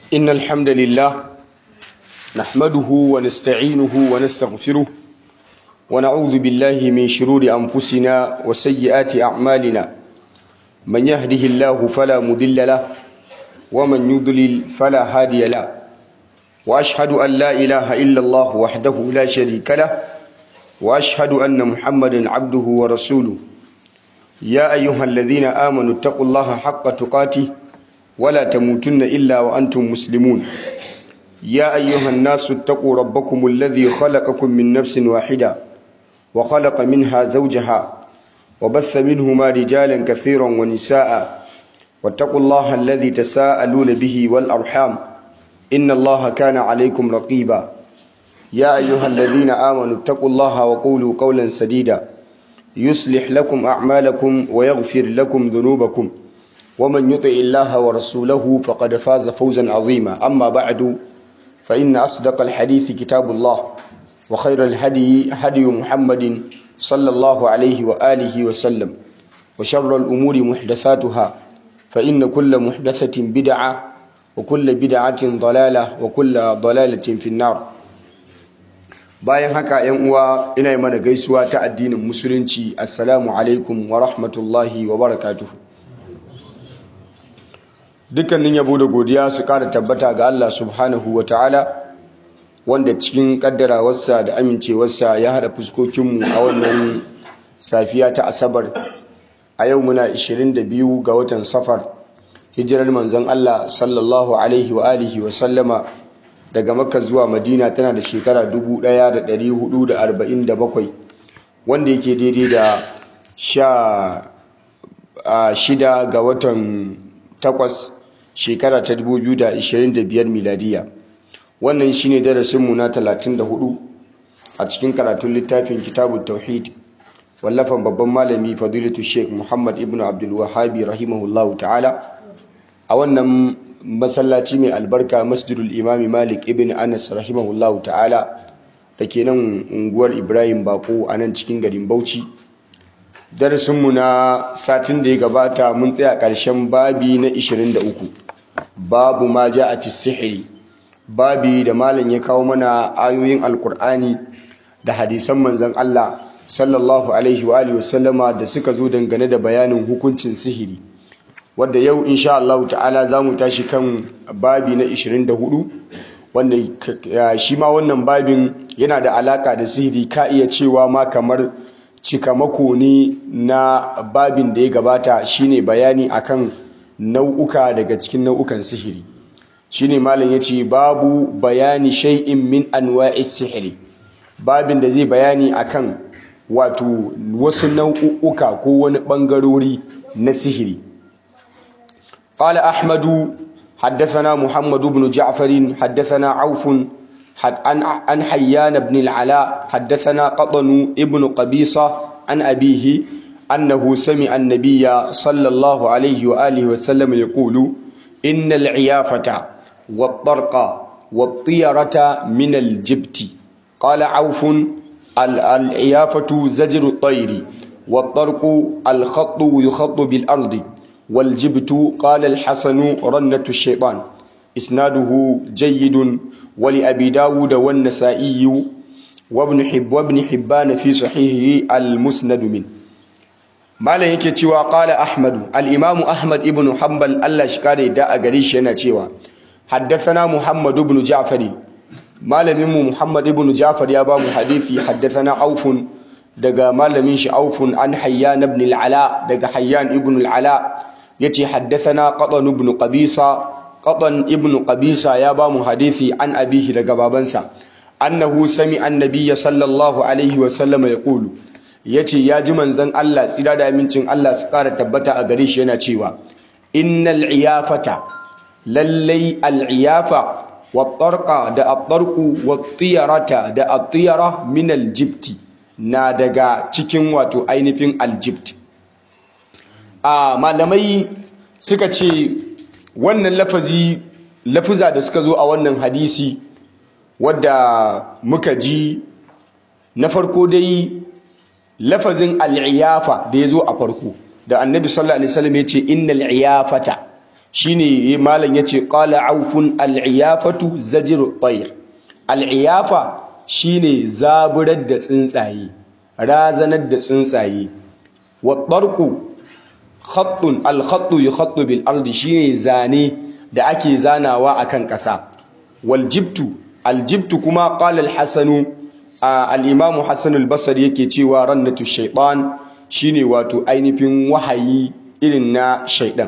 إن الحمد لله نحمده ونستعينه ونستغفره ونعوذ بالله من شرور أنفسنا وسيئات أعمالنا من يهده الله فلا مضل له ومن يضلل فلا هادي له وأشهد أن لا إله إلا الله وحده لا شريك له وأشهد أن محمدا عبده ورسوله يا أيها الذين آمنوا اتقوا الله حق تقاته ولا تموتن إلا وأنتم مسلمون يا أيها الناس اتقوا ربكم الذي خلقكم من نفس واحدة وخلق منها زوجها وبث منهما رجالا كثيرا ونساء واتقوا الله الذي تساءلون به والأرحام إن الله كان عليكم رقيبا يا أيها الذين آمنوا اتقوا الله وقولوا قولا سديدا يصلح لكم أعمالكم ويغفر لكم ذنوبكم ومن يطع الله ورسوله فقد فاز فوزا عظيما أما بعد فإن أصدق الحديث كتاب الله وخير الهدي هدي محمد صلى الله عليه وآله وسلم وشر الأمور محدثاتها فإن كل محدثة بدعة وكل بدعة ضلالة وكل ضلالة في النار bayan haka yan uwa ina yi mana gaisuwa ta addinin musulunci assalamu alaikum wa rahmatullahi wa barakatuhu dukkanin yabo da godiya su kara tabbata ga Allah subhanahu wa ta'ala wanda cikin kaddarawarsa da amincewarsa ya hada fuskokinmu a wannan safiya ta asabar a yau muna 22 ga watan safar hijirar manzon Allah sallallahu alaihi wa alihi wa sallama daga makka zuwa madina tana da shekara 1447 wanda yake daidai da sha shida ga watan takwas shekara ta 2025 miladiya wannan shine darasinmu na 34 a cikin karatun littafin kitabun tauhid wallafan babban malami fadilatu sheikh muhammad ibn abdul wahabi rahimahullahu ta'ala a wannan masallaci mai albarka masjidul imami malik ibn anas rahimahullahu ta'ala da ke nan unguwar ibrahim bako a nan cikin garin bauchi darasinmu na satin da ya gabata mun tsaya ƙarshen babi na 23 babu ma ja a fi sihiri babi da malam ya kawo mana ayoyin alkur'ani da hadisan manzan allah sallallahu alaihi wa wasallama da suka zo dangane da bayanin hukuncin sihiri wadda yau insha Allah ta'ala za mu tashi kan babi na 24 wanda shi ma wannan babin yana da alaka da sihiri ka iya cewa ma kamar cikamako ne na babin da ya gabata shine bayani akan nau'uka daga cikin nau'ukan sihiri shine malam yace babu bayani shay'in min anwa'is sihiri babin da zai bayani akan wato wasu nau'uka ko wani bangarori na sihiri قال أحمد حدثنا محمد بن جعفر حدثنا عوف عن حيان بن العلاء حدثنا قطن ابن قبيصة عن أبيه أنه سمع النبي صلى الله عليه وآله وسلم يقول إن العيافة والطرق والطيرة من الجبت قال عوف العيافة زجر الطير والطرق الخط يخط بالأرض والجبت قال الحسن رنة الشيطان إسناده جيد ولأبي داود والنسائي وابن حب وابن حبان في صحيحه المسند من ما لا yake cewa qala ahmad al-imam ahmad ibn hanbal Allah shi kare da a gare shi yana cewa haddathana muhammad ibn ja'far malamin mu muhammad ibn ja'far ya ba mu hadisi haddathana aufun daga malamin shi aufun an hayyan ibn al-ala daga hayyan ibn al-ala yace haddathana qatan ibn qabisa qatan ibn qabisa ya ba mu hadisi an abihi daga babansa annahu sami annabiyya sallallahu alaihi wa sallam yaqulu yace ya ji manzon Allah tsira da amincin Allah su kara tabbata a gare shi yana cewa innal iyafata lallai al iyafa wat tarqa da at-tarqu wat tiyarata da at-tiyara min al jibti na daga cikin wato ainihin al jibt a malamai suka ce wannan lafazi lafuza da suka zo a wannan hadisi wadda muka ji na farko dai lafazin al'iyafa da ya zo a farko da annabi sallallahu alaihi wasallam ya ce innal iyafata shine malam yace qala aufun al-iyafatu zajru at-tayr al-iyafa shine zaburar da tsuntsaye razanar da tsuntsaye wa tarqu khattun al-khattu yukhattu bil ardi shine zane da ake zanawa akan ƙasa wal jibtu al jibtu kuma qala al-hasanu al-imam hasan al-basri yake cewa rannatu shaytan shine wato ainihin wahayi irin na shaidan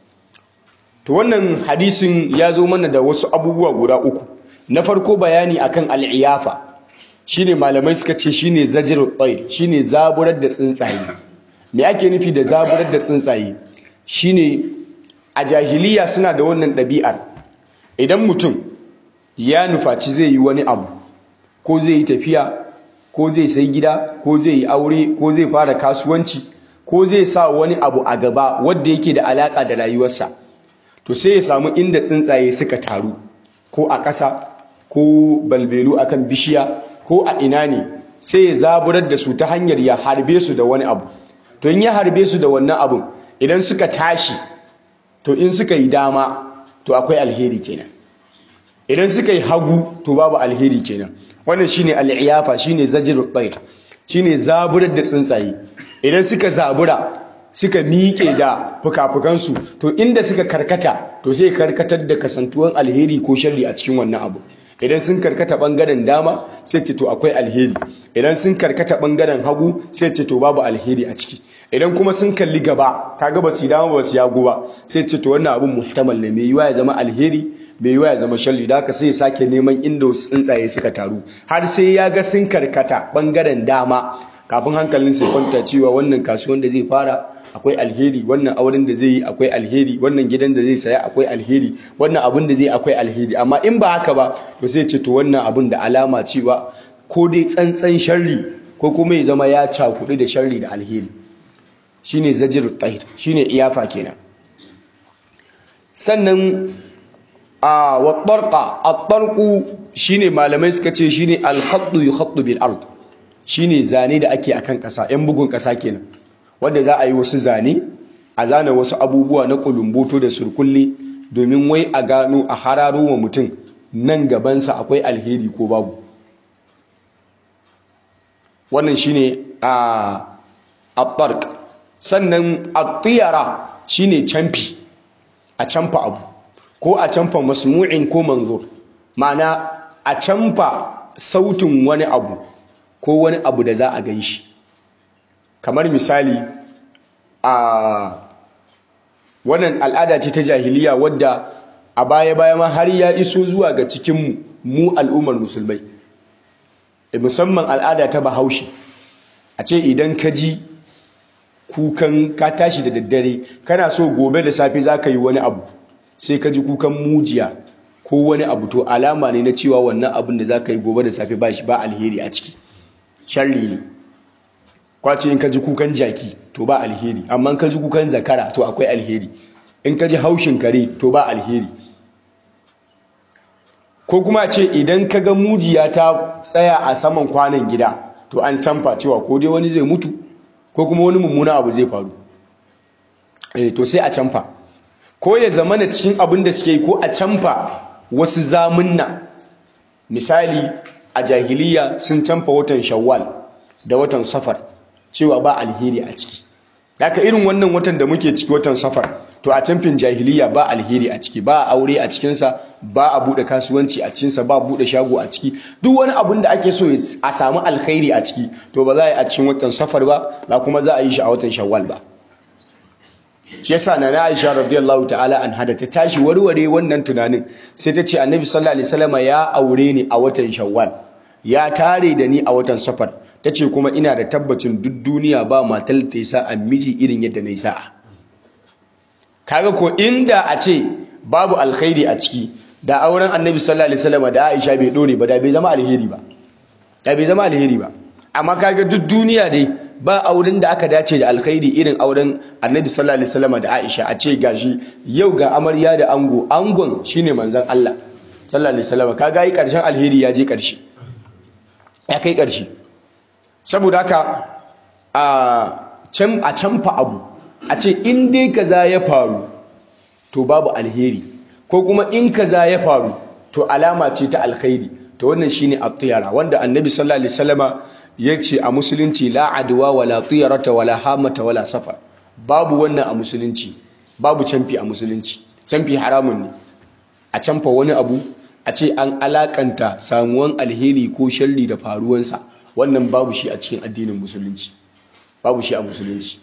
to wannan hadisin ya zo mana da wasu abubuwa guda uku na farko bayani akan al'iyafa shine malamai suka ce shine zajrut tayr shine zaburar da tsuntsaye me ake nufi da zaburar da tsuntsaye shine a jahiliya suna da wannan ɗabi'ar idan mutum ya nufaci zai yi wani abu ko zai yi tafiya ko zai sai gida ko zai yi aure ko zai fara kasuwanci ko zai sa wani abu a gaba wadda yake da alaka da rayuwarsa to sai ya samu inda tsuntsaye suka taru ko a ƙasa ko balbelu akan bishiya ko a ina ne sai ya zaburar da su ta hanyar ya harbe su da wani abu to in ya harbe su da wannan abun idan suka tashi to in suka yi dama to akwai alheri kenan idan suka yi hagu to babu alheri kenan wannan shine al'iyafa shine zajrul bayt shine zaburar da tsuntsaye idan suka zabura suka miƙe da fukafukansu to inda suka karkata to sai karkatar da kasantuwan alheri ko sharri a cikin wannan abu idan sun karkata bangaren dama sai ce to akwai alheri idan sun karkata bangaren hagu sai ce to babu alheri a ciki idan kuma sun kalli gaba kaga ba su dama ba su yago ba sai ce to wannan abun muhtamal ne mai yiwa ya zama alheri bai yiwa ya zama sharri da haka sai ya sake neman inda wasu tsuntsaye suka taru har sai ya ga sun karkata bangaren dama kafin hankalin sai kwanta cewa wannan kasuwan da zai fara akwai alheri wannan auren da zai yi akwai alheri wannan gidan da zai saya akwai alheri wannan abun da zai akwai alheri amma in ba haka ba to sai ce to wannan abun da alama cewa ko dai tsantsan sharri ko kuma ya zama ya cakudu da sharri da alheri shine zajirut tahir shine iyafa kenan sannan a wa tarqa at-tarqu shine malamai suka ce shine al-khattu yukhattu bil ard shine zane da ake akan kasa yan bugun kasa kenan wanda za a yi wasu zane a zana wasu abubuwa na kulumboto da surkulle domin wai a gano a hararo wa mutum nan gabansa akwai alheri ko babu wannan shine a at sannan at-tiyara shine camfi a camfa abu ko a camfa masmu'in ko manzur ma'ana a camfa sautin wani abu ko wani abu da za a gan shi kamar misali a wannan al'ada ce ta jahiliya wadda a baya-baya ma har ya iso zuwa ga cikinmu mu al'ummar musulmai musamman al'ada ta bahaushe a ce idan ka ji kukan ka tashi da daddare kana so gobe da safe za ka yi wani abu sai ka ji kukan mujiya ko wani abu to alama ne na cewa wannan abin da za ka yi gobe da safe ba shi ba alheri a ciki sharri ne kwace in ka ji kukan jaki to ba alheri amma in ka ji kukan zakara to akwai alheri in ka ji haushin kare to ba alheri ko kuma ce idan ka ga mujiya ta tsaya a saman kwanan gida to an canfa cewa ko dai wani zai mutu ko kuma wani mummuna abu zai faru eh to sai a canfa ko ya zama na cikin abin da suke yi ko a canfa wasu zamunna misali a jahiliya sun canfa watan shawwal da watan safar cewa ba alheri a ciki haka irin wannan watan da muke ciki watan safar to a camfin jahiliya ba alheri a ciki ba aure a cikinsa ba a buɗe kasuwanci a cikinsa ba buɗe shago a ciki duk wani abin da ake so a samu alkhairi a ciki to ba za a yi a cikin watan safar ba ba kuma za a yi shi a watan shawwal ba shi yasa na Aisha radiyallahu ta'ala an hada ta tashi warware wannan tunanin sai ta ce Annabi sallallahu alaihi wasallam ya aure ni a watan Shawwal ya tare da ni a watan Safar tace kuma ina da tabbacin duk duniya ba matar ta yasa a miji irin yadda na yi sa'a kaga ko inda a ce babu alkhairi a ciki da auren Annabi sallallahu alaihi wasallam da Aisha bai dore ba da bai zama alheri ba da bai zama alheri ba amma kaga duk duniya dai ba auren da aka dace da alkhairi irin auren annabi sallallahu alaihi wasallam da Aisha a ce gashi yau ga amarya da ango angon shine manzon Allah sallallahu alaihi wasallam kaga yi karshen alheri ya je karshe ya kai karshe saboda haka a can a canfa abu a ce in dai kaza ya faru to babu alheri ko kuma in kaza ya faru to alama ce ta alkhairi to wannan shine at-tiyara wanda annabi sallallahu alaihi wasallama yace a musulunci la adwa wala tiyarata wala hamata wala safar babu wannan a musulunci babu canfi a musulunci canfi haramun ne a canfa wani abu a ce an alakanta samuwan alheri ko sharri da faruwansa wannan babu shi a cikin addinin musulunci babu shi a musulunci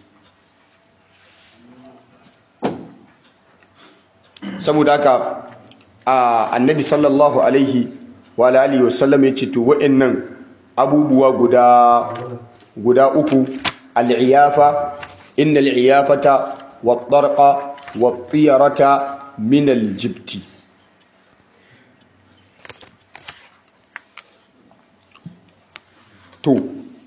saboda haka annabi sallallahu alaihi wa alihi wasallam ya ce to wa'annan abubuwa guda guda uku al-iyafa innal iyafata wat-tarqa wat-tiyarata min al-jibti to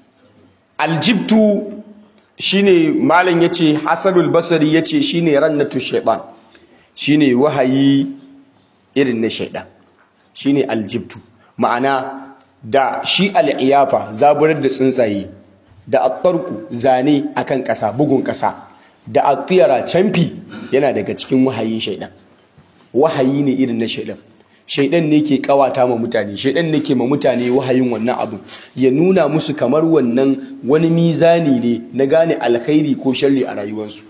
aljibtu shine malam yace hasanul basri yace shine rannatu shaytan shine wahayi irin na shaydan shine aljibtu ma'ana da shi al'iyafa zaburar da tsuntsaye da attarku zane akan ƙasa bugun ƙasa da atiyara camfi yana daga cikin wahayin shaydan wahayi ne irin na shaydan shaidan ne ke kawata ma mutane shaidan ne ke ma mutane wahayin wannan abu ya nuna musu kamar wannan wani mizani ne na gane alkhairi ko sharri a rayuwarsu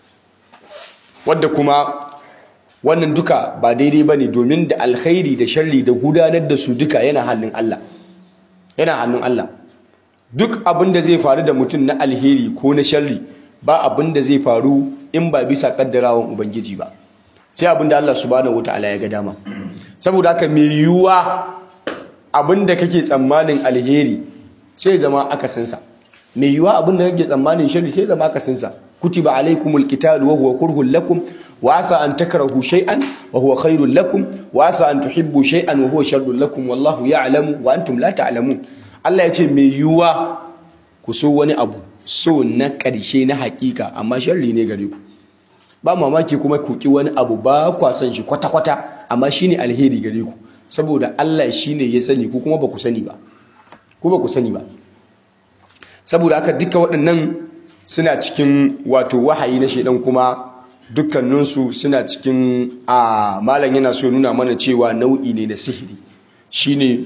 wadda kuma wannan duka ba daidai ba ne domin da alkhairi da sharri da gudanar da su duka yana hannun Allah yana hannun Allah duk abin da zai faru da mutum na alheri ko na sharri ba abin da zai faru in ba bisa kaddarawan ubangiji ba sai abin da Allah subhanahu wataala ya ga dama saboda haka mai yiwuwa abinda kake tsammanin alheri sai zama akasinsa mai yiwuwa abinda kake tsammanin shari sai zama akasinsa kutiba alaikumul qitalu wa huwa kurhun lakum wa asa an takrahu shay'an wa huwa khairul lakum wa asa an tuhibbu shay'an wa huwa sharrul lakum wallahu ya'lamu wa antum la ta'lamun Allah ya ce mai yiwuwa ku so wani abu so na ƙarshe na hakika amma sharri ne gare ku ba mamaki kuma ku ki wani abu ba kwa san shi kwata-kwata amma shine alheri gare ku saboda Allah shine ya sani ku kuma ba ku sani ba ku ba ku sani ba saboda haka duka waɗannan suna cikin wato wahayi na shedan kuma dukkaninsu suna cikin a malam yana so nuna mana cewa nau'i ne na sihiri shine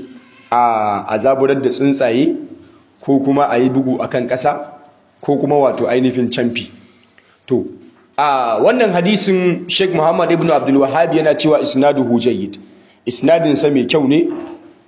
a azaburar da tsuntsaye ko kuma a yi bugu akan ƙasa ko kuma wato ainihin camfi to a wannan hadisin Sheikh Muhammad ibn Abdul Wahhab yana cewa isnaduhu jayyid isnadin sa mai kyau ne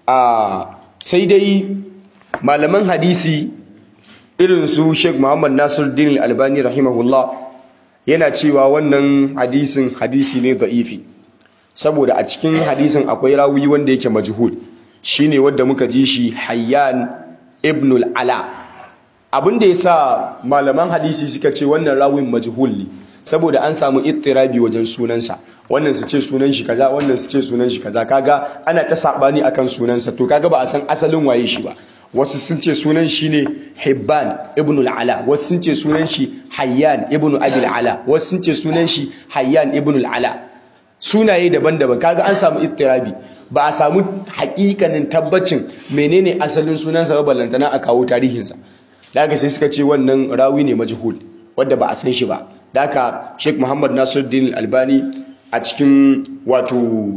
a sai dai malaman hadisi irin su Sheikh Muhammad Nasiruddin Al-Albani rahimahullah yana cewa wannan hadisin hadisi ne da'ifi saboda a cikin hadisin akwai rawi wanda yake majhul shine wanda muka ji shi Hayyan ibn al-Ala abinda yasa malaman hadisi suka ce wannan rawin majhul ne saboda an samu ittirabi wajen sunansa wannan su ce sunan shi kaza wannan su ce sunan shi kaza kaga ana ta sabani akan sunansa to kaga ba a san asalin waye shi ba wasu sun ce sunan shi ne Hibban ibn al-Ala wasu sun ce sunan shi Hayyan ibn Abi al-Ala wasu sun ce sunan shi Hayyan ibn al-Ala sunaye daban-daban kaga an samu ittirabi ba a samu hakikanin tabbacin menene asalin sunansa ba ballantana a kawo tarihinsa daga sai suka ce wannan rawi ne majhul wanda ba a san shi ba Daka Sheikh Muhammad Nasiruddin Albani a cikin wato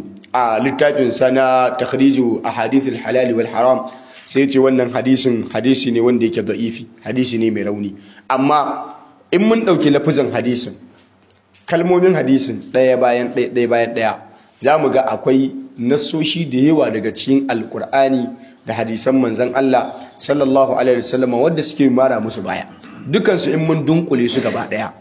a littafin sa na takhriju ahadith al-halal wal haram sai ce wannan hadisin hadisi ne wanda yake da'ifi hadisi ne mai rauni amma in mun dauki lafazin hadisin kalmomin hadisin daya bayan daya daya bayan daya zamu ga akwai nassoshi da yawa daga cikin alkur'ani da hadisan manzon Allah sallallahu alaihi wasallam wanda suke mara musu baya dukansu in mun dunkule su gaba daya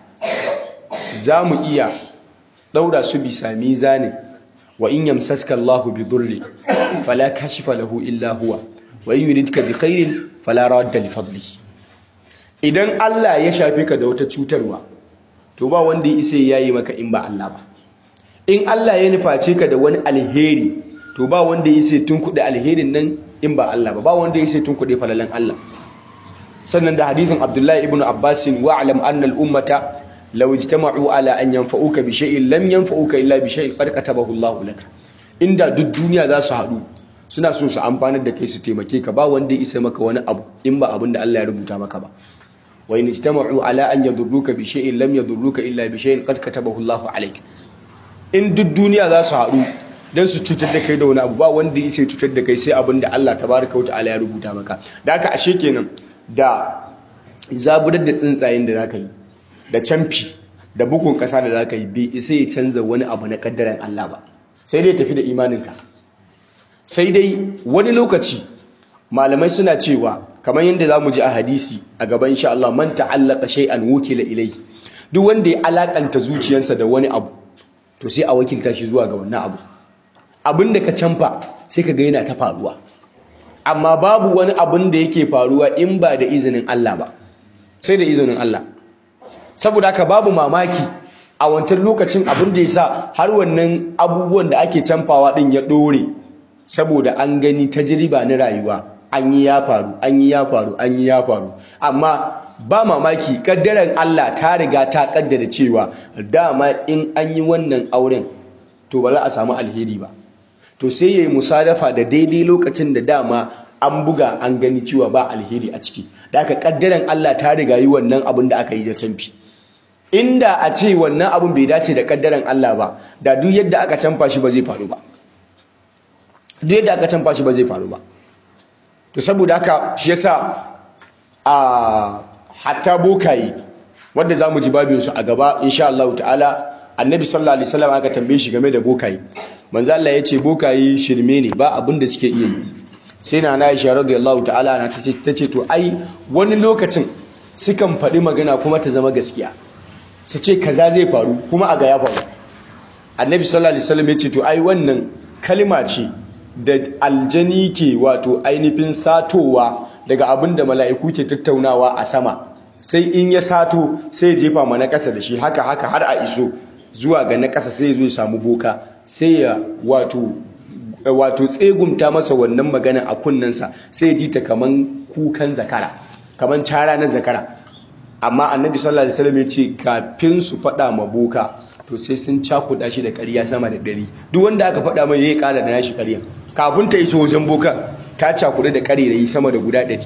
za mu iya ɗaura su bisa mizanin wa in yamsaska Allahu bi durri fala kashifa lahu illa huwa wa in yuridka bi khairin fala radda li fadli idan Allah ya shafe ka da wata cutarwa to ba wanda ya isa yayi maka in ba Allah ba in Allah ya nuface ka da wani alheri to ba wanda ya isa tunkuɗe alherin nan in ba Allah ba ba wanda ya isa tunkuɗe falalan Allah sannan da hadithin Abdullahi ibn Abbas wa'lam anna al-ummata law ijtama'u ala an yanfa'uka bi shay'in lam yanfa'uka illa bi shay'in qad katabahu Allah laka inda duk duniya za su haɗu suna so su amfanar da kai su taimake ka ba wanda ya isa maka wani abu in ba abin da Allah ya rubuta maka ba wa in ijtama'u ala an yadurruka bi shay'in lam yadurruka illa bi shay'in qad katabahu Allah alayk in duk duniya za su haɗu don su cutar da kai da wani abu ba wanda ya cutar da kai sai abin da Allah tabaraka wa ta'ala ya rubuta maka da haka ashe kenan da zaburar da tsuntsayen da zaka yi da camfi da bugun kasa da zaka yi bai isa ya canza wani abu na kaddaran Allah ba sai dai tafi da imaninka sai dai wani lokaci malamai suna cewa kamar yadda za mu ji a hadisi a gaban insha Allah man ta'allaka shay'an wukila ilai duk wanda ya alakanta zuciyarsa da wani abu to sai a wakilta shi zuwa ga wannan abu abin da ka canfa sai ka ga yana ta faruwa amma babu wani abin da yake faruwa in ba da izinin Allah ba sai da izinin Allah saboda haka babu mamaki a wancan lokacin abin da ya sa har wannan abubuwan da ake canfawa din ya dore saboda an gani tajriba na rayuwa an yi ya faru an yi ya faru an yi ya faru amma ba mamaki kaddaran Allah ta riga ta kaddara cewa dama in an yi wannan auren to ba za a samu alheri ba to sai yayi musadafa da daidai lokacin da dama an buga an gani cewa ba alheri a ciki da aka kaddaran Allah ta riga yi wannan abin da aka yi da canfi inda a ce wannan abin bai dace da kaddaran Allah ba da duk yadda aka canfa shi ba zai faru ba duk yadda aka canfa shi ba zai faru ba to saboda haka shi yasa a hatta bokaye wanda zamu ji babin su a gaba insha Allah ta'ala annabi sallallahu alaihi wasallam aka tambaye shi game da bokaye manzo Allah ya ce bokaye shirme ne ba abin da suke iya yi sai na Aisha radiyallahu ta'ala na tace tace to ai wani lokacin sukan faɗi magana kuma ta zama gaskiya su ce kaza zai faru kuma a ga ya faru annabi sallallahu alaihi wasallam ya ce to ai wannan kalma ce da aljani ke wato ainihin satowa daga abin da mala'iku ke tattaunawa a sama sai in ya sato sai ya jefa ma na ƙasa da shi haka haka har a iso zuwa ga na ƙasa sai ya zo ya samu boka sai ya wato wato tsegumta masa wannan magana a kunnensa sai ya ji ta kaman kukan zakara kaman cara na zakara amma annabi sallallahu alaihi wasallam ya ce kafin su faɗa ma boka to sai sun cakuɗa shi da ƙarya sama da ɗari duk wanda aka faɗa mai yayi ƙara da nashi ƙarya kafin ta iso wajen boka ta cakuɗa da ƙarerayi sama da guda ɗari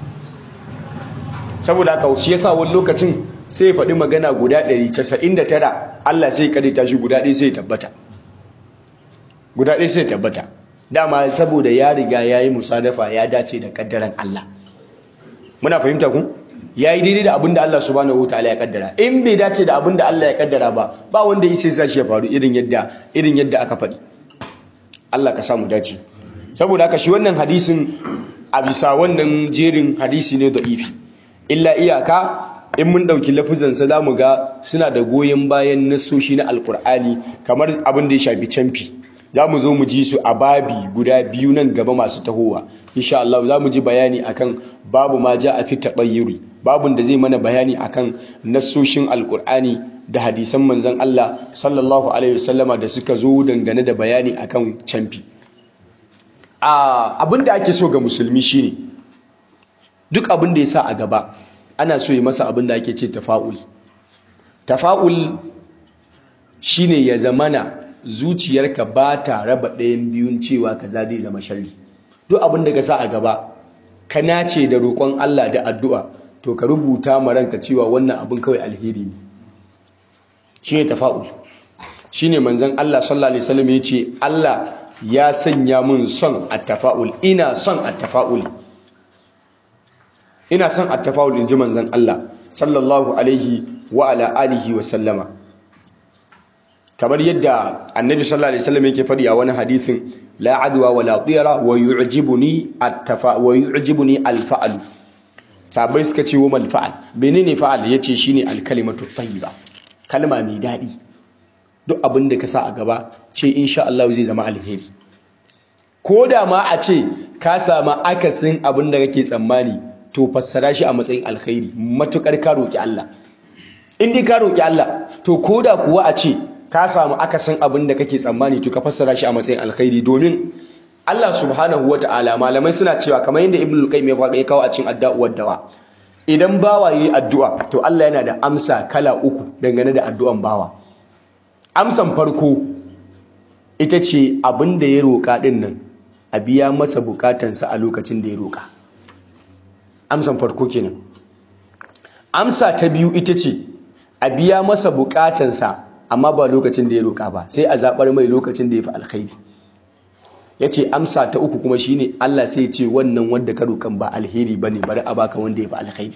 saboda haka shi yasa wani lokacin sai ya faɗi magana guda ɗari casa'in da tara Allah sai ya ta shi guda ɗaya sai ya tabbata guda ɗaya sai ya tabbata dama saboda ya riga ya yi musadafa ya dace da ƙaddaran Allah muna fahimta ku ya yi daidai da abin da Allah subhanahu wa ta'ala ya kaddara in bai dace da abin da Allah ya kaddara ba ba wanda yi sai sa shi ya faru irin yadda irin yadda aka faɗi Allah ka samu dace saboda haka shi wannan hadisin a bisa wannan jerin hadisi ne da'ifi illa iyaka in mun ɗauki lafuzansa za mu ga suna da goyon bayan nasoshi na alkur'ani kamar abin da ya shafi camfi za mu zo mu ji su a babi guda biyu nan gaba masu tahowa insha Allah za mu ji bayani akan babu ma ja a fi taɓayyuri babun da zai mana bayani akan nassoshin alkur'ani da hadisan manzon Allah sallallahu alaihi wasallama da suka zo dangane da bayani akan camfi abin da ake so ga musulmi shine duk abin da ya sa a gaba ana so ya masa abin da ake ce tafa'ul tafa'ul shine ya zamana zuciyarka ba ta raba ɗayan biyun cewa kaza zai zama sharri duk abin da ka sa a gaba ka nace da roƙon Allah da addu'a to ka rubuta ma ranka cewa wannan abin kawai alheri ne shine tafa'ul shine manzon Allah sallallahu alaihi wasallam ya ce Allah ya sanya mun son at-tafa'ul ina son at-tafa'ul ina son at-tafa'ul inji manzon Allah sallallahu alaihi wa ala alihi wa sallama kamar yadda annabi sallallahu alaihi wasallam yake faɗi a wani hadithin la adwa wa la tira wa yu'jibuni at-tafa wa yu'jibuni al-fa'l sabai suka ce wa mal fa'al menene fa'al yace shine al-kalimatu tayyiba kalma mai dadi duk abin da ka sa a gaba ce insha Allah zai zama alheri ko da ma a ce ka samu akasin abin da kake tsammani to fassara shi a matsayin alkhairi matukar ka roki Allah in dai ka roki Allah to koda kuwa a ce ka samu akasin abin da kake tsammani to ka fassara shi a matsayin alkhairi domin Allah subhanahu wata'ala malamai suna cewa kamar yadda Ibn al-Qayyim ya kawo a cikin addu'a dawa idan bawa yayi addu'a to Allah yana da amsa kala uku dangane da addu'an bawa amsan farko ita ce abin da ya roƙa din nan a biya masa bukatansa a lokacin da ya roƙa amsan farko kenan amsa ta biyu ita ce a biya masa bukatansa amma ba lokacin da ya roƙa ba sai a zaɓar mai lokacin da ya fi alkhairi ya ce amsa ta uku kuma shine Allah sai ya ce wannan wanda ka roƙan ba alheri ba ne bari a baka wanda ya fi alkhairi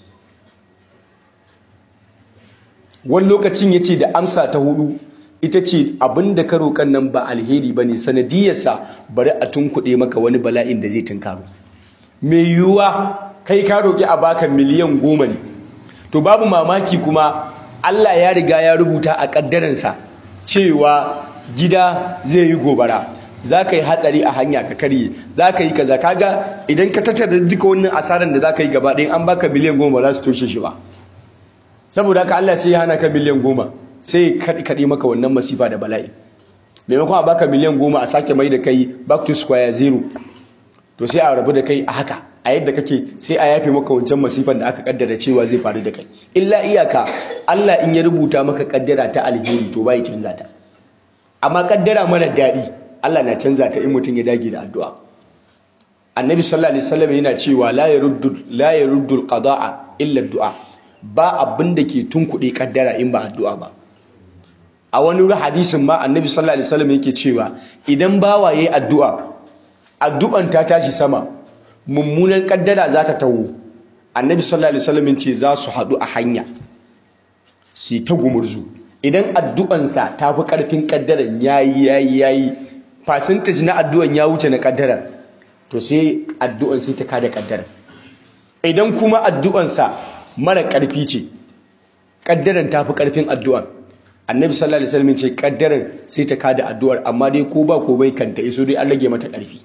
wani lokacin ya ce da amsa ta hudu ita ce abin da ka roƙan nan ba alheri ba ne sanadiyarsa bari a tunkuɗe maka wani bala'in da zai tunkaro mai yiwuwa kai ka roƙi a baka miliyan goma ne to babu mamaki kuma Allah ya riga ya rubuta a ƙaddaransa cewa gida zai yi gobara za ka yi hatsari a hanya ka karye za ka yi kaza kaga idan ka tattara duka wannan asarar da za ka yi gaba ɗaya an baka miliyan goma za su toshe shi ba saboda haka Allah sai ya hana ka miliyan goma sai ya kaɗe maka wannan masifa da bala'i maimakon a baka miliyan goma a sake mai da kai back to square zero to sai a rabu da kai a haka a yadda kake sai a yafe maka wancan masifan da aka kaddara cewa zai faru da kai illa iyaka Allah in ya rubuta maka kaddara ta alheri to bai canza ta amma kaddara mara daɗi Allah na canza ta in mutum ya dage da addu'a annabi sallallahu alaihi wasallam yana cewa la yaruddu la yaruddu alqada'a illa addu'a ba abin da ke tunkuɗe kaddara in ba addu'a ba a wani hadisin ma annabi sallallahu alaihi wasallam yake cewa idan bawa yayi addu'a addu'an ta tashi sama mummunan kaddara za ta taho annabi sallallahu alaihi wasallam ce za su haɗu a hanya su yi ta gumurzu idan addu'ansa ta fi ƙarfin kaddaran yayi yayi yayi percentage na addu'an ya wuce na kaddaran to sai addu'an sai ta kada kaddaran idan kuma addu'ansa mara ƙarfi ce kaddaran ta fi ƙarfin addu'an annabi sallallahu alaihi wasallam ce kaddaran sai ta kada addu'ar amma dai ko ba ko bai kanta iso dai an rage mata ƙarfi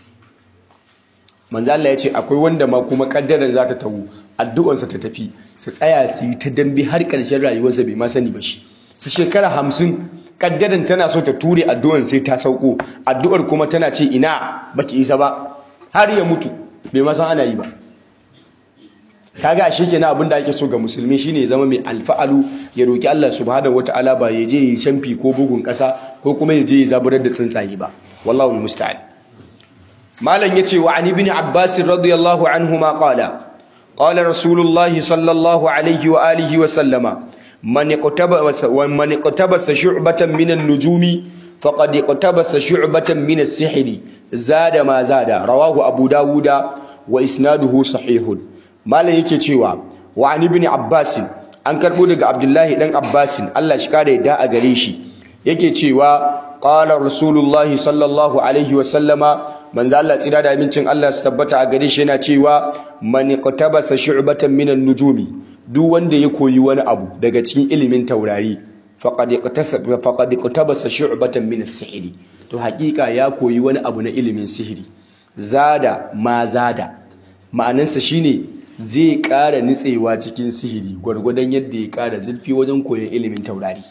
manzo Allah ya ce akwai wanda ma kuma kaddaran za ta tawo addu'arsa ta tafi su tsaya su yi ta dambe har ƙarshen rayuwarsa bai ma sani ba shi su shekara hamsin kaddaran tana so ta ture addu'ar sai ta sauko addu'ar kuma tana ce ina baki isa ba har ya mutu bai ma san ana yi ba kaga ashe kenan abin da ake so ga musulmi shine ya zama mai alfa'alu ya roki Allah subhanahu wataala ba ya je yi shamfi ko bugun kasa ko kuma ya je ya zaburar da tsuntsaye ba wallahu musta'an malam yace wa an ibn abbas radiyallahu anhuma qala qala rasulullahi sallallahu alaihi wa alihi wa sallama man iqtabasa wa man iqtabasa shu'batan min an-nujumi faqad iqtabasa shu'batan min as-sihri zada ma zada rawahu abu dawuda wa isnaduhu sahihun malam yake cewa wa an ibn abbas an karbo daga abdullahi dan abbas Allah shi kare da a gare shi yake cewa qala rasulullahi sallallahu alaihi wa sallama manzo Allah tsira da abincin Allah su tabbata a gare shi yana cewa man qatabasa shu'batan minan nujumi duk wanda ya koyi wani abu daga cikin ilimin taurari faqad iqtasaba faqad iqtabasa shu'batan min as-sihri to hakika ya koyi wani abu na ilimin sihiri zada ma zada ma'anansa shine zai ƙara nitsewa cikin sihiri gwargwadon yadda ya ƙara zurfi wajen koyon ilimin taurari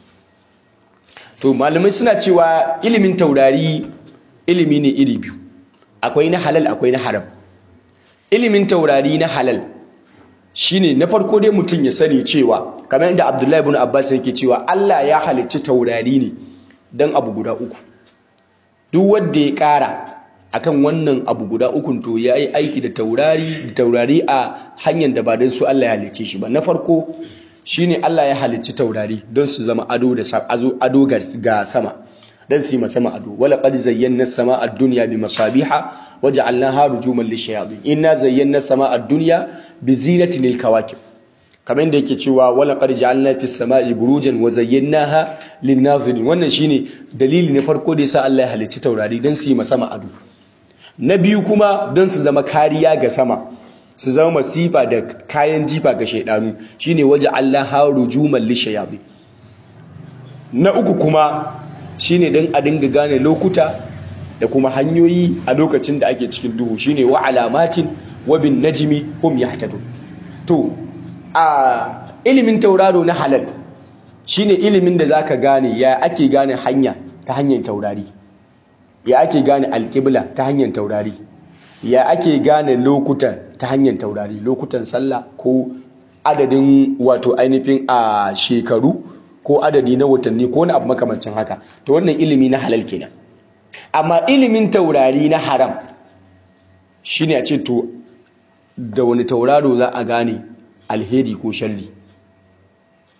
to malamai suna cewa ilimin taurari ilimi ne iri biyu akwai na halal akwai na haram ilimin taurari na halal shine na farko dai mutum ya sani cewa kamar yadda Abdullahi ibn Abbas yake cewa Allah ya halicci taurari ne dan abu guda uku duk wanda ya ƙara akan wannan abu guda ukun to ya yi aiki da taurari da taurari a hanyar da ba don su Allah ya halicce shi ba na farko shine Allah ya halicci taurari don su zama ado da ado ga sama don su yi ma sama ado wala qad zayyana sama ad-dunya bi masabiha waja'alnaha rujuman lishayatin inna zayyana sama ad-dunya bi zinatin lil-kawakib kamar yadda yake cewa wala qad ja'alna fis sama'i burujan wa zayyanaha lin-nazirin wannan shine dalili na farko da yasa Allah ya halicci taurari don su yi ma sama ado na biyu kuma don su zama kariya ga sama su zama masifa da kayan jifa ga shaidanu shine waje Allah haru jumal lishayabi na uku kuma shine don a dinga gane lokuta da kuma hanyoyi a lokacin da ake cikin duhu shine wa alamatin wa bin najmi hum yahtadun to a ilimin tauraro na halal shine ilimin da zaka gane ya ake gane hanya ta hanyar taurari ya ake gane alƙibla ta hanyar taurari ya ake gane lokuta ta hanyar taurari lokutan sallah ko adadin wato ainihin a shekaru ko adadi na watanni ko wani abu makamancin haka to wannan ilimi na halal kenan amma ilimin taurari na haram shine a ce to da wani tauraro za a gane alheri ko sharri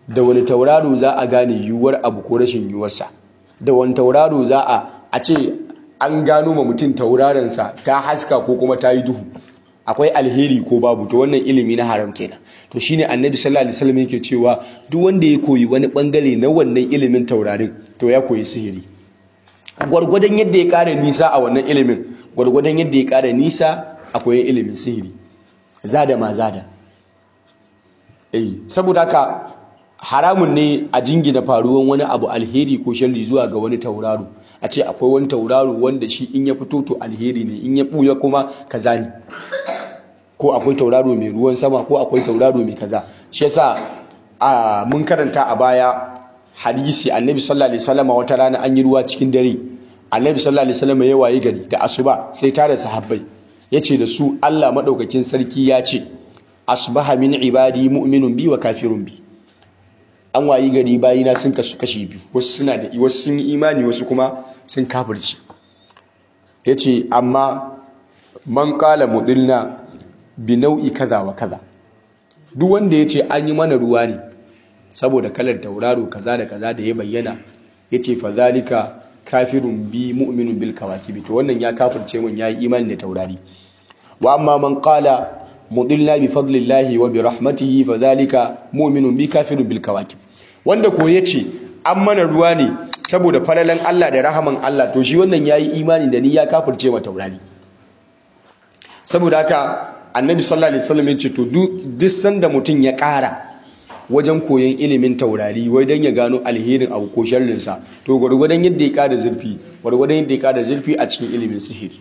da wani tauraro za a gane yiwuwar abu ko rashin yiwuwarsa da wani tauraro za a a ce an gano ma mutum tauraronsa ta haska ko kuma ta yi duhu akwai alheri ko babu to wannan ilimi na haram kenan to shine annabi sallallahu alaihi wasallam yake cewa duk wanda ya koyi wani bangare na wannan ilimin taurarin to ya koyi sihiri gwargwadon yadda ya kara nisa a wannan ilimin gwargwadon yadda ya kara nisa a koyon ilimin sihiri zada ma zada eh saboda haka haramun ne a jingina faruwan wani abu alheri ko sharri zuwa ga wani tauraro a ce akwai wani tauraro wanda shi in ya fito to alheri ne in ya buya kuma kaza ne ko akwai tauraro mai ruwan sama ko akwai tauraro mai kaza shi yasa a mun karanta a baya hadisi annabi sallallahu alaihi wasallam wata rana an yi ruwa cikin dare annabi sallallahu alaihi wasallam ya wayi gari da asuba sai tare sahabbai yace da su Allah madaukakin sarki ya ce asbaha min ibadi mu'minun bi wa kafirun bi an wayi gari bayina sun kasu kashi biyu wasu suna da wasu sun yi imani wasu kuma sun kafirci yace amma man qala mudilna bi nau'i kaza wa kaza duk wanda yace an yi mana ruwa ne saboda kalar tauraro kaza da kaza da ya bayyana yace fa zalika kafirun bi mu'minun bil kawakibi to wannan ya kafirce mun yayi imani da taurari wa amma man qala mudilla bi fadlillahi wa bi rahmatihi fa zalika mu'minun bi kafirun bil kawakib wanda ko yace an mana ruwa ne saboda falalan Allah da rahaman Allah to shi wannan yayi imani da ni ya kafirce ma taurari saboda haka annabi sallallahu alaihi wasallam yace to duk sanda mutun ya ƙara wajen koyon ilimin taurari wai dan ya gano alherin abu ko sharrin sa to gurgurdan yadda ya ƙara zurfi gurgurdan yadda ya ƙara zurfi a cikin ilimin sihiri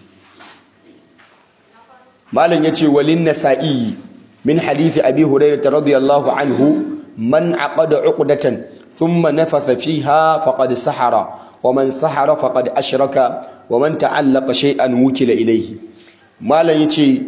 malam yace walin nasa'i min hadisi abi hurairah radiyallahu anhu man aqada uqdatan thumma nafatha fiha faqad sahara wa man sahara faqad ashraka wa man ta'allaqa shay'an wukila ilayhi malam yace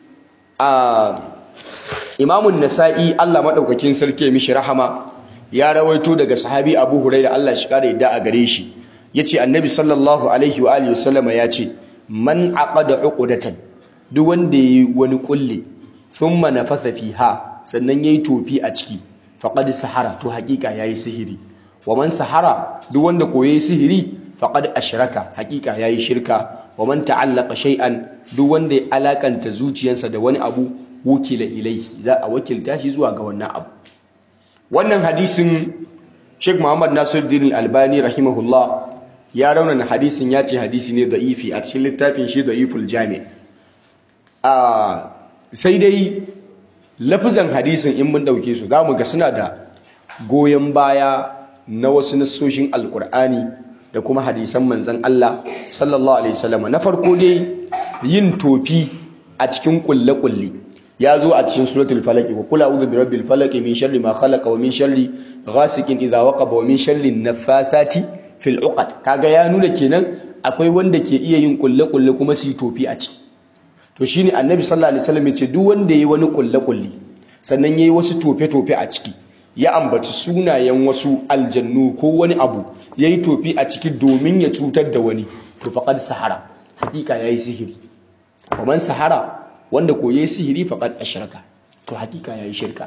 a imamun nasa'i Allah madaukakin sarki mishi rahama ya rawaito daga sahabi Abu Hurairah Allah shi kare yadda a gare shi yace annabi sallallahu alaihi wa alihi wasallama yace man aqada uqdatan duk wanda yayi wani kulle thumma nafasa fiha sannan yayi tofi a ciki faqad sahara to hakika yayi sihiri wa man sahara duk wanda koyi sihiri faqad ashraka hakika yayi shirka wa man ta'allaqa shay'an duk wanda ya alakanta zuciyarsa da wani abu wukila ilaihi za a wakilta shi zuwa ga wannan abu wannan hadisin Sheikh Muhammad Nasiruddin Albani rahimahullah ya raunana hadisin ya ce hadisi ne da'ifi a cikin littafin shi da'iful jami a sai dai lafizan hadisin in mun dauke su zamu ga suna da goyon baya na wasu nassoshin alkur'ani da kuma hadisan manzon Allah sallallahu alaihi wasallam na farko dai yin tofi a cikin kulle-kulle ya zo a cikin suratul falaq wa qul a'udhu bi rabbil falaq min sharri ma khalaqa wa min sharri ghasikin idha waqaba wa min sharri naffathati fil uqad kaga ya nuna kenan akwai wanda ke iya yin kulle-kulle kuma su yi tofi a ciki to shine annabi sallallahu alaihi wasallam ya ce duk wanda yayi wani kulle-kulle sannan yayi wasu tofe-tofe a ciki ya ambaci sunayen wasu aljannu ko wani abu yayi tofi a ciki domin ya cutar da wani to faqad sahara hakika yayi sihiri kaman sahara wanda ko yayi sihiri faqad ashraka to hakika yayi shirka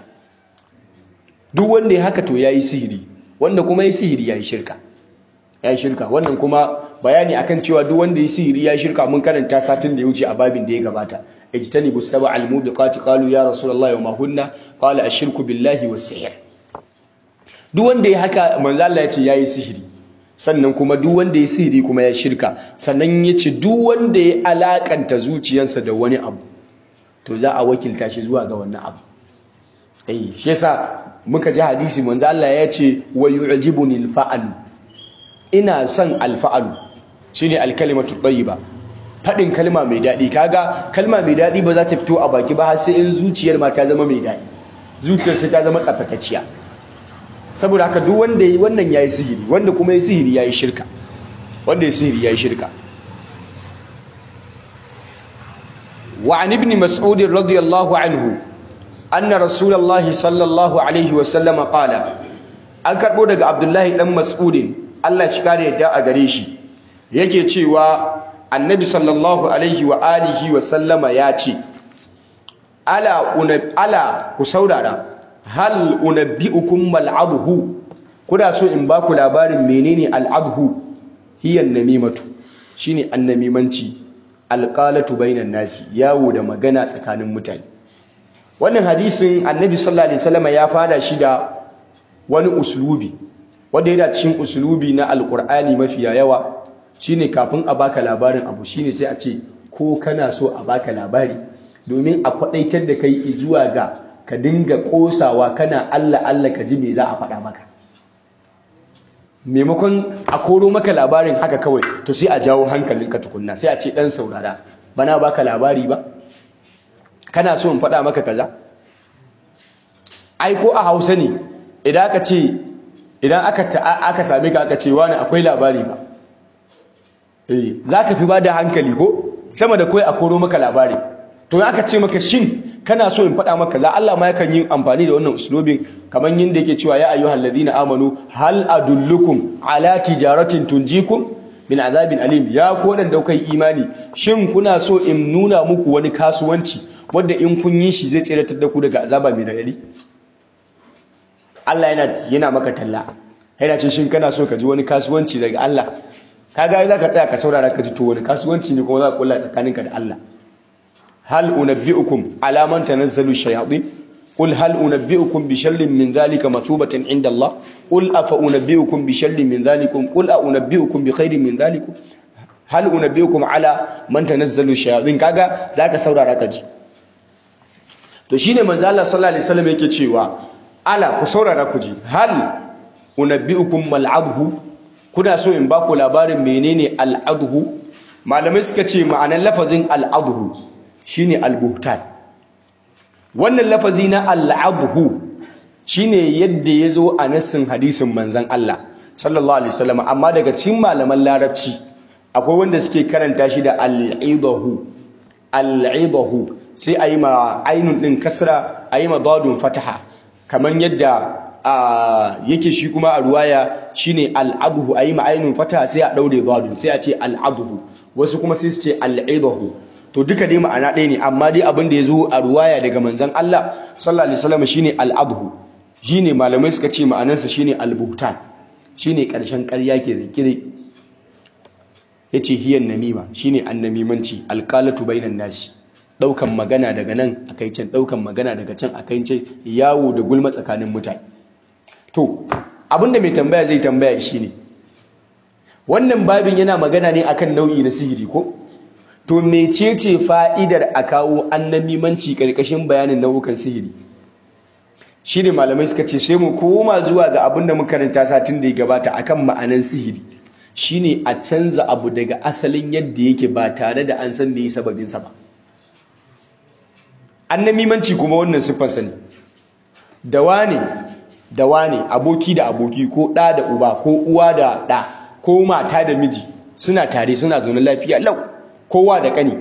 duk wanda ya haka to yayi sihiri wanda kuma yayi sihiri yayi shirka yayi shirka wannan kuma bayani akan cewa duk wanda yayi sihiri yayi shirka mun karanta satin da ya wuce a babin da ya gabata ijtanibu sab'al mubiqati qalu ya rasulullahi wa ma hunna qala ashirku billahi was sihr duk wanda ya haka manzo Allah ya ce yayi sihiri sannan kuma duk wanda ya sihiri kuma ya shirka sannan ya ce duk wanda ya alakanta zuciyarsa da wani abu to za a wakilta shi zuwa ga wannan abu eh shi yasa muka ji hadisi manzo Allah ya ce wa yu'jibuni al-fa'lu ina son al-fa'lu shine al-kalimatu tayyiba fadin kalma mai dadi kaga kalma mai dadi ba za ta fito a baki ba har sai in zuciyar ma ta zama mai dadi zuciyar sai ta zama tsafatacciya saboda haka duk wanda yi wannan yayi sihiri wanda kuma yayi sihiri yayi shirka wanda yayi sihiri yayi shirka wa an ibn mas'ud radiyallahu anhu anna rasulullahi sallallahu alaihi wa sallam qala an karbo daga abdullahi dan mas'ud Allah shi kare yadda a gare shi yake cewa annabi sallallahu alaihi wa alihi wa sallama ya ce ala ala ku saurara hal unabbi'ukum mal adhu kuna so in ba ku labarin menene al adhu hiya namimatu shine annamimanci alqalatu bainan nasi yawo da magana tsakanin mutane wannan hadisin annabi sallallahu alaihi wasallam ya fada shi da wani uslubi wanda yana cikin uslubi na alqur'ani mafiya yawa shine kafin a baka labarin abu shine sai a ce ko kana so a baka labari domin a kwadaitar da kai zuwa ga ka dinga kosawa kana Allah Allah ka ji me za a faɗa maka maimakon a koro maka labarin haka kawai to sai a jawo hankalinka tukunna sai a ce dan saurara bana baka labari ba kana so in faɗa maka kaza ai ko a Hausa ne idan aka ce idan aka aka same ka aka ce wani akwai labari ba eh zaka fi bada hankali ko sama da kai a koro maka labari to aka ce maka shin kana so in faɗa maka za Allah ma yakan yi amfani da wannan uslubin kamar yadda yake cewa ya ayyuhal ladina amanu hal adullukum ala tijaratin tunjikum min azabin alim ya ko da kai imani shin kuna so in nuna muku wani kasuwanci wanda in kun yi shi zai tsiratar da ku daga azaba mai radadi Allah yana yana maka talla yana ce shin kana so ka ji wani kasuwanci daga Allah kaga za ka tsaya ka saurara ka ji to wani kasuwanci ne kuma za ka kulla tsakaninka da Allah hal unabbiukum ala man tanazzalu shayatin qul hal unabbiukum bi sharrin min dhalika mathubatan inda Allah qul afa unabbiukum bi sharrin min dhalikum qul a unabbiukum bi khairin min dhalikum hal unabbiukum ala man tanazzalu shayatin kaga zaka saurara ka ji to shine manzo Allah sallallahu alaihi wasallam yake cewa ala ku saurara ku ji hal unabbiukum mal adhu kuna so in ba ku labarin menene al adhu malamai suka ce ma'anar lafazin al adhu shine al buhtan wannan lafazi na al adhu shine yadda yazo a nassin hadisin manzon Allah sallallahu alaihi wasallam amma daga cikin malaman larabci akwai wanda suke karanta shi da al idahu al idahu sai a yi ma ainun ɗin kasra a yi ma dadun fataha kamar yadda yake shi kuma a ruwaya shine al'aduhu a yi ma ainun fataha sai a ɗaure dadun sai a ce al'aduhu wasu kuma sai su ce al'idahu to duka dai ma'ana ɗaya ne amma dai abin da ya zo a ruwaya daga manzon Allah sallallahu alaihi wasallam shine al'aduhu shine malamai suka ce ma'anarsa shine al-buhtan shine ƙarshen ƙarya ke zikire yace hiyan namima shine annamimanci alqalatu bainan nasi daukan magana daga nan akai can daukan magana daga can akai can yawo da gulma tsakanin mutane to abinda mai tambaya zai tambaya shine wannan babin yana magana ne akan nau'i na sihiri ko to mecece fa'idar a kawo annamimanci karkashin bayanin nau'ukan sihiri shine malamai suka ce sai mu koma zuwa ga abinda muka karanta satin da ya gabata akan ma'anan sihiri shine a canza abu daga asalin yadda yake ba tare da an san me sababin sa ba annamimanci kuma wannan siffarsa ne da wane da wane aboki da aboki ko ɗa da uba ko uwa da ɗa ko mata da miji suna tare suna zaune lafiya lau kowa da ƙani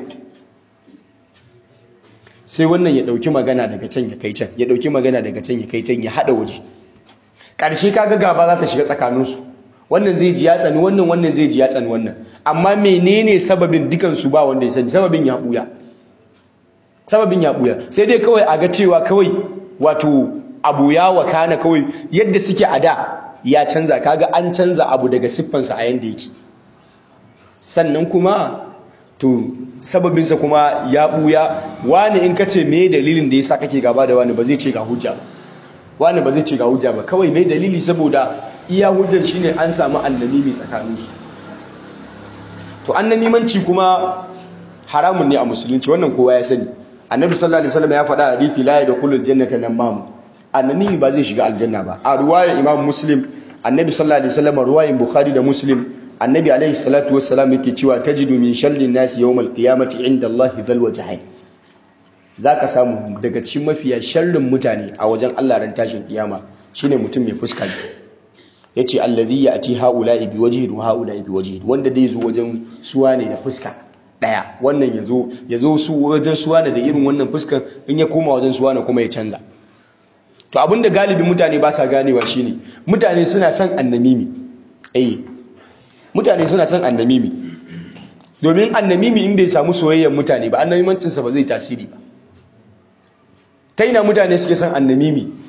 sai wannan ya ɗauki magana daga can ya kai can ya ɗauki magana daga can ya kai can ya haɗa waje ƙarshe kaga gaba za ta shiga tsakaninsu wannan zai ji ya tsani wannan wannan zai ji ya tsani wannan amma menene sababin dukansu ba wanda ya sani sababin ya ɓuya sababin ya buya sai dai kawai a ga cewa kawai wato abu ya wakana kawai yadda suke a da ya canza kaga an canza abu daga siffansa a yanda yake sannan kuma to sababinsa kuma ya buya wani in ka ce me dalilin da yasa kake gaba da wani ba zai ce ga hujja ba wani ba zai ce ga hujja ba kawai me dalili saboda iya hujjar shine an samu annamimi tsakaninsu to annamimanci kuma haramun ne a musulunci wannan kowa ya sani annabi sallallahu alaihi wasallam ya faɗa hadisi la yadkhulul jannata namam annabi ba zai shiga aljanna ba a ruwayar imam muslim annabi sallallahu alaihi wasallam ruwayar bukhari da muslim annabi alaihi salatu wassalam yake cewa tajidu min sharrin nasi yawmal qiyamati inda allahi dhal wajhain zaka samu daga cikin mafiya sharrin mutane a wajen Allah ran tashin kiyama shine mutum mai fuska yace allazi ya'ti haula'i bi wajhin wa haula'i bi wajhin wanda dai zo wajen suwa ne da fuska daya wannan yazo yazo su wajen suwana da irin wannan fuskan in ya koma wajen suwana kuma ya canza to abinda galibin mutane ba sa ganewa shine mutane suna son annamimi eh mutane suna son annamimi domin annamimi in bai samu soyayyar mutane ba annamimancin sa ba zai tasiri ba ta ina mutane suke son annamimi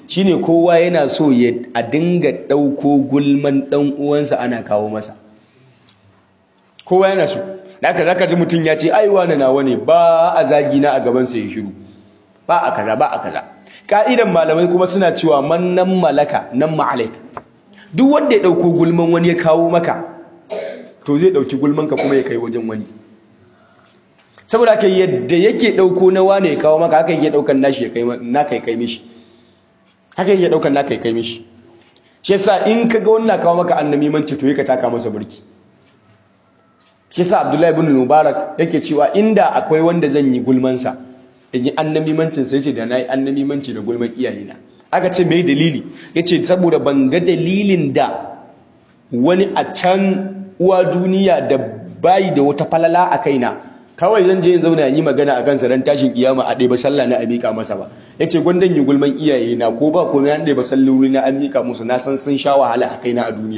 shine kowa yana so ya a dinga ɗauko gulman ɗan uwansa ana kawo masa kowa yana so da haka zaka ji mutum ya ce ai wani nawa ne ba a zagi na a gaban sa ya shiru ba a kaza ba a kaza ka'idan malamai kuma suna cewa man nan malaka nan ma'alaik duk wanda ya dauko gulman wani ya kawo maka to zai dauki gulman ka kuma ya kai wajen wani saboda haka yadda yake dauko na wani ya kawo maka haka yake daukan nashi ya kai naka ya kai mishi haka yake daukan naka ya kai mishi shi yasa in kaga wannan kawo maka annabi manci to yake taka masa burki shi yasa Abdullahi ibn Mubarak yake cewa inda akwai wanda zan yi gulman sa in yi annamimancin sai ce da nayi annamimanci da gulman iyayena aka ce me dalili yace saboda ban ga dalilin da wani a can uwa duniya da bayi da wata falala a kaina kawai zan je in zauna yi magana a kansa ran tashin kiyama a ɗaya ba sallah na a miƙa masa ba yace gwandan yi gulman iyayena ko ba ko na ɗaya ba sallori na an miƙa musu na san sun sha wahala a kaina a duniya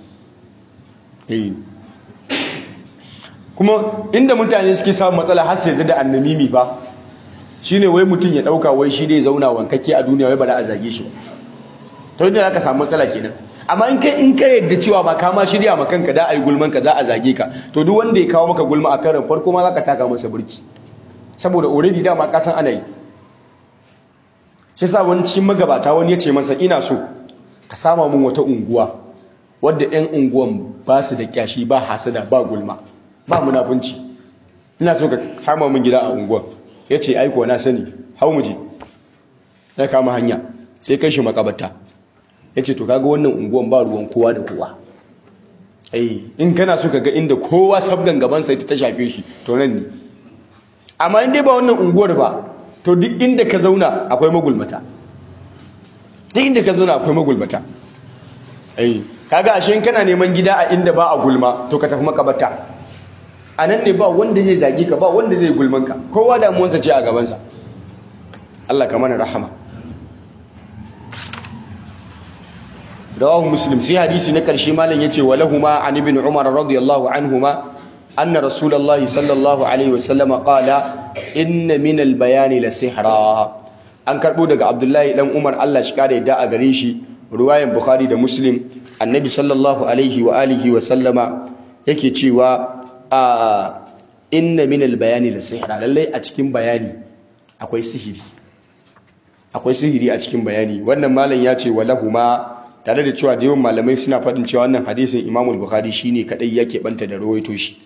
eh kuma inda mutane suke samun matsala har sai da annamimi ba shine wai mutum ya dauka wai shi dai zauna wankake a duniya wai ba za a zage shi ba to inda zaka samu matsala kenan amma in kai in ka yadda cewa ba ka ma shirya ma kanka da ai gulman ka za a zage ka to duk wanda ya kawo maka gulma a karan farko ma zaka taka masa burki saboda already dama ka san ana yi shi sa wani cikin magabata wani ya ce masa ina so ka sama mun wata unguwa wadda 'yan unguwan ba su da kyashi ba hasada ba gulma ba munafunci ina so ka sama min gida a unguwar ya ce aiko na sani hau mu je ya kama hanya sai kai shi makabarta ya ce to kaga wannan unguwan ba ruwan kowa da kowa ai in kana so ka ga inda kowa sabgan gaban sai ta shafe shi to nan ne amma in dai ba wannan unguwar ba to duk inda ka zauna akwai magulmata duk inda ka zauna akwai magulmata ai kaga ashe in kana neman gida a inda ba a gulma to ka tafi makabarta a nan ne ba wanda zai zage ka ba wanda zai gulman ka kowa damuwarsa ce a gabansa Allah ka mana rahama rawahu muslim sai hadisi na karshe malam yace walahuma an ibn umar radiyallahu anhuma anna rasulullah sallallahu alaihi wasallam qala inna min al-bayan la sihra an karbo daga abdullahi dan umar Allah shi kare da a gare shi ruwayan bukhari da muslim annabi sallallahu alaihi wa alihi wa sallama yake cewa a inna min al-bayani la sihra lalle a cikin bayani akwai sihiri akwai sihiri a cikin bayani wannan malam ya ce walahuma tare da cewa da yawan malamai suna faɗin cewa wannan hadisin Imam Bukhari shine kadai yake banta da rawaito shi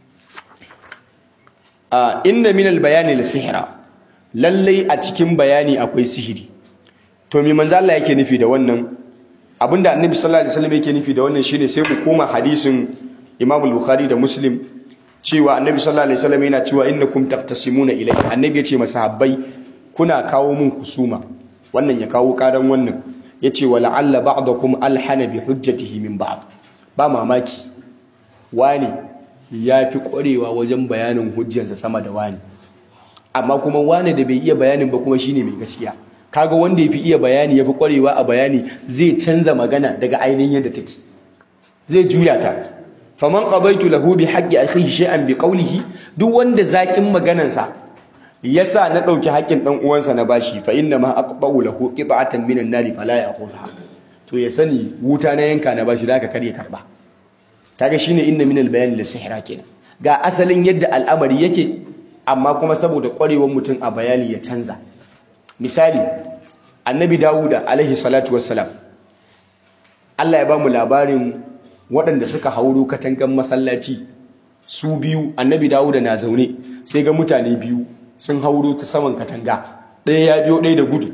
a inna min al-bayani la sihra lalle a cikin bayani akwai sihiri to me manzo Allah yake nufi da wannan abinda Annabi sallallahu alaihi wasallam yake nufi da wannan shine sai mu koma hadisin Imam Bukhari da Muslim cewa Annabi sallallahu alaihi wasallam yana cewa innakum taqtasimuna ilayhi Annabi ya ce masahabbai kuna kawo mun kusuma wannan ya kawo karan wannan yace wa la'alla ba'dakum alhana bi hujjatihi min ba'd ba mamaki wani yafi ƙwarewa wajen bayanin hujjarsa sama da wani amma kuma wani da bai iya bayanin ba kuma shine mai gaskiya kaga wanda yafi iya bayani yafi ƙwarewa a bayani zai canza magana daga ainihin yadda take zai juya ta faman qabaitu lahu bi haqqi akhihi shay'an bi qawlihi duk wanda zakin maganarsa yasa na dauki haƙƙin dan uwansa na bashi fa inna ma aqta'u lahu qit'atan minan nari fala ya'khudha to ya sani wuta na yanka na bashi da ka kare karba kaga shine inna minal bayani la sihra kenan ga asalin yadda al'amari yake amma kuma saboda ƙwarewar mutum a bayani ya canza misali annabi dawuda alaihi salatu wassalam Allah ya ba mu labarin waɗanda suka hauro katangan masallaci su biyu annabi dawuda na zaune sai ga mutane biyu sun hauro ta saman katanga ɗaya ya biyo ɗaya da gudu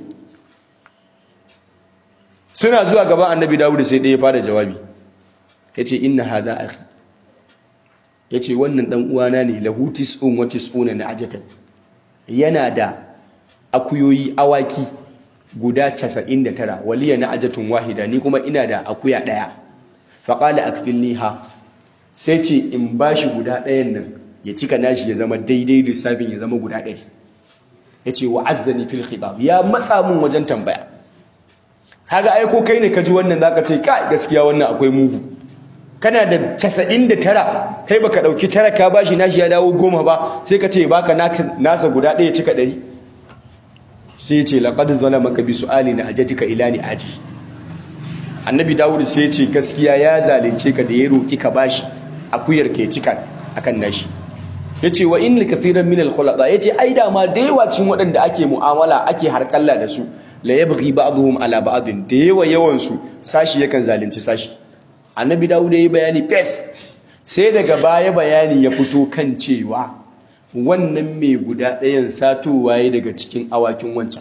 suna zuwa gaban annabi dawuda sai ɗaya ya fara jawabi ya ce inna hada akhi ya ce wannan ɗan uwana ne lahu tis'un wa tis'una na ajatan yana da akuyoyi awaki guda 99 waliya na ajatun wahida ni kuma ina da akuya ɗaya faƙala akfilniha sai ce in bashi guda ɗayan nan ya cika nashi ya zama daidai lissafin ya zama guda ɗari ya ce wa azzani fil khitab ya matsa mun wajen tambaya kaga aiko kai ne ka ji wannan zaka ce kai gaskiya wannan akwai mugu kana da 99 kai baka dauki tara ka bashi nashi ya dawo goma ba sai ka ce baka nasa guda ɗaya cika ɗari sai ya ce laqad zalamaka bi su'ali na ajatika ila ni aji annabi dawud sai ya ce gaskiya ya zalunce ka da ya roki ka bashi akuyar ke cika akan nashi yace wa in kathiran min al-khulata yace ai da ma da yawa cin waɗanda ake mu'amala ake harkalla da su la yabghi ba'dhum ala ba'din da yawa yawan su sashi yakan zalunci sashi annabi dawud yayi bayani fes sai daga baya bayani ya fito kan cewa wannan mai guda ɗayan satowa ya daga cikin awakin wancan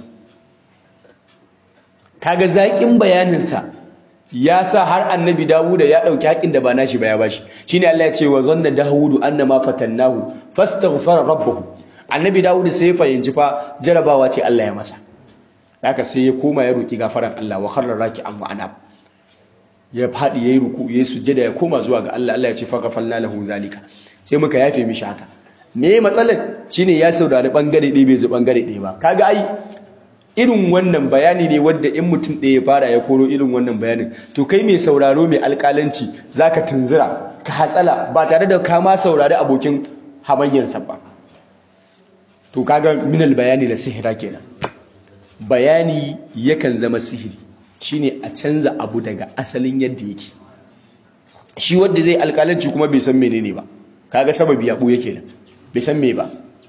kaga zaƙin bayaninsa ya sa har annabi dawuda ya ɗauki haƙin da ba nashi ba ya bashi shine Allah ya ce wa zanna dawudu annama fatannahu fastaghfara rabbahu annabi dawuda sai ya fahimci fa jarabawa ce Allah ya masa haka sai ya koma ya roki gafaran Allah wa kharra raki'an wa anab ya faɗi yayi ruku yayi sujjada ya koma zuwa ga Allah Allah ya ce faghfalna lahu zalika sai muka yafe mishi haka me matsalar shine ya saurari bangare ɗaya bai zo bangare ɗaya ba kaga ai irin wannan bayani ne wanda in mutum ɗaya ya fara ya koro irin wannan bayanin to kai mai sauraro mai alƙalanci zaka tunzura ka hatsala ba tare da ka ma saurari abokin hamayyarsa ba to kaga minal bayani na sihira kenan bayani yakan zama sihiri shine a canza abu daga asalin yadda yake shi wanda zai alƙalanci kuma bai san menene ba kaga sababi ya ɓuya kenan bai san me ba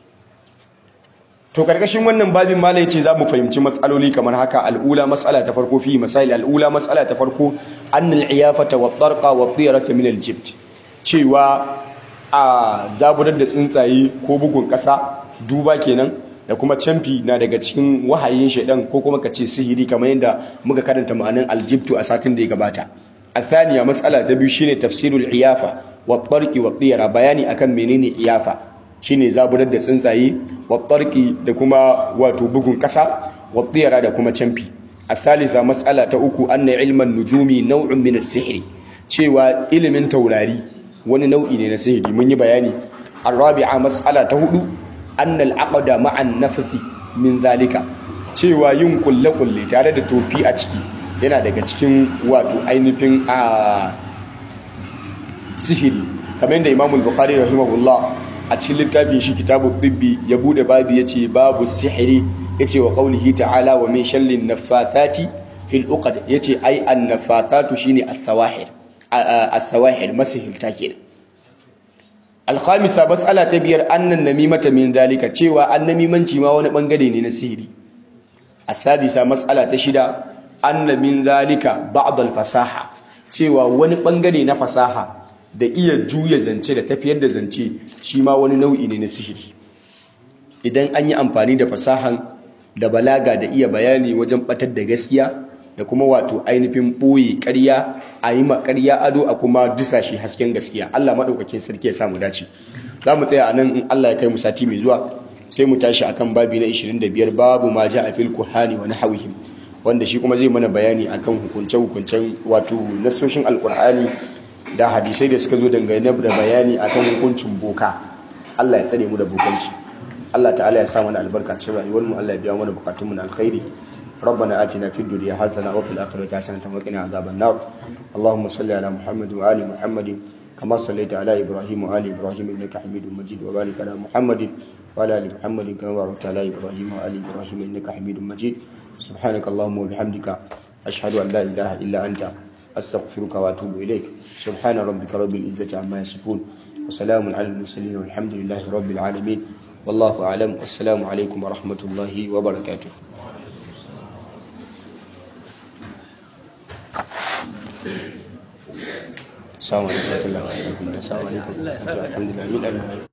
to karkashin wannan babin malai ce za mu fahimci matsaloli kamar haka al'ula matsala ta farko fi masail al'ula matsala ta farko annal iyafata wa tarqa wa tiyarata min aljibt cewa a zaburar da tsuntsaye ko bugun kasa duba kenan da kuma camfi na daga cikin wahayin shaidan ko kuma kace sihiri kamar yadda muka karanta ma'anin aljibtu a satin da ya gabata الثانية مسألة تبي شيني تفسير العيافة والطرق والطيرة بياني أكن منين عيافة shine zaburar da tsuntsaye wattarki da kuma wato bugun kasa wattiyara da kuma camfi athalitha mas'ala ta uku anna ilman nujumi naw'un min as-sihr cewa ilimin taurari wani nau'i ne na sihiri mun yi bayani arabi'a mas'ala ta hudu anna al-aqda ma'a an-nafsi min zalika cewa yin kulle kulle tare da tofi a ciki yana daga cikin wato ainihin a sihiri kamar yadda Imam Bukhari rahimahullah a cikin littafin shi kitabu bibbi ya bude babu ya ce babu sihiri ya ce wa ƙaunihi ta'ala wa min shallin nafathati fil uqad ya ce ai an nafathatu shine as-sawahir as-sawahir masihilta kenan al-khamisa mas'ala ta biyar annan namimata min zalika cewa annamimanci ma wani bangare ne na sihiri as-sadisa mas'ala ta shida anna min zalika ba'd al-fasaha cewa wani bangare na fasaha da iya juya zance da tafiyar da zance shi ma wani nau'i ne na sihiri idan an yi amfani da fasahan da balaga da iya bayani wajen batar da gaskiya da kuma wato ainihin ɓoye ƙarya a yi ƙarya ado a kuma dusashe hasken gaskiya Allah maɗaukakin sarki ya samu dace za mu tsaya a nan in Allah ya kai mu sati mai zuwa sai mu tashi akan babi na 25 babu ma ja a fil kuhani wa nahawihim wanda shi kuma zai mana bayani akan hukunce-hukuncen wato nasoshin alkur'ani da hadisai da suka zo dangane da bayani akan hukuncin boka Allah ya tsare mu da bokanci Allah ta'ala ya sa mana albarka cikin rayuwar mu Allah ya biya mana bukatun mu na alkhairi ربنا آتنا في الدنيا حسنة وفي الآخرة حسنة وقنا عذاب النار اللهم صل على محمد وآل محمد كما صليت على إبراهيم وآل إبراهيم إنك حميد مجيد وبارك على محمد وعلى آل محمد كما باركت على إبراهيم وآل إبراهيم إنك حميد مجيد سبحانك اللهم وبحمدك أشهد أن لا إله إلا أنت أستغفرك وأتوب إليك سبحان ربك رب العزة عما يصفون وسلام على المرسلين والحمد لله رب العالمين والله أعلم والسلام عليكم ورحمة الله وبركاته السلام عليكم ورحمة الله وبركاته السلام عليكم الحمد لله